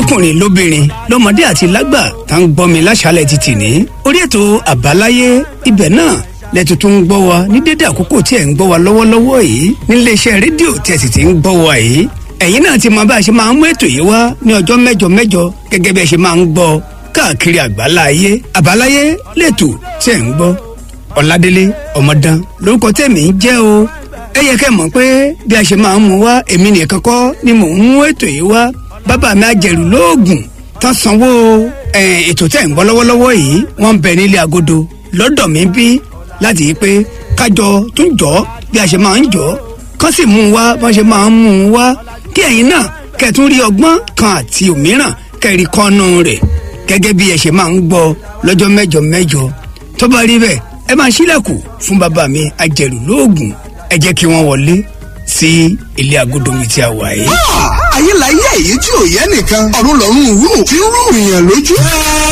lọ́kùnrin lóbìnrin lọ́mọdé àti lágbà tá ń gbọ́ mi láṣálẹ̀ ti tì ní. orí ètò àbáláyé ibẹ̀ náà lẹ́tù tó ń gbọ́ wa ní dédé àkókò tí ẹ̀ ń gbọ́ wa lọ́wọ́lọ́wọ́ yìí níléeṣẹ́ rédíò tí ẹ̀ sì ti ń gbọ́ wa yìí. ẹ̀yin náà ti mọ bá a ṣe máa ń mú ètò yìí wá ní ọjọ́ mẹ́jọ mẹ́jọ gẹ́gẹ́ bí ẹ ṣe máa ń gbọ́ káàkiri àgbáláyé àbáláyé lẹ́tù tí ẹ̀ ń gbọ́ ọ̀làdélé ọmọdán lórúkọ tẹ̀mí jẹ́ o ẹ yẹ kẹ́ mọ̀ pé bí a ṣe máa ń mú wá èmi nìkan kọ́ ni mò ń mú ètò yìí wá bàbá mi àjẹrù lóògùn tán sanwó ètò tẹ̀ ń bọ́ lọ́wọ́lọ́wọ́ yìí wọ́n ń bẹ nílé agodo lọ́dọ̀ mi bí láti yí pé kájọ tún jọ bí a ṣe máa ń jọ kán sì mú un wá bọ́n ṣe máa ń mú un wá kí ẹ̀yin náà kẹ̀tún rí ọgbọ́n kan àti òmíràn kẹ̀rí kọ́nù rẹ̀ gẹ́gẹ́ bí ẹ ṣe máa ń gbọ́ lọ́jọ́ mẹ́jọ mẹ́jọ tó bá rí bẹ́ẹ̀ ẹ máa ṣílẹ̀kùn fún bàbá mi àjẹrù lóògùn ẹ jẹ́ kí wọ́n wọlé sí ilé agodo mi tí a wà yìí. ayé la yé èyí tí ò yẹ nìkan ọ̀run lọ́rùn rú tí ń rú ìyàn lójú.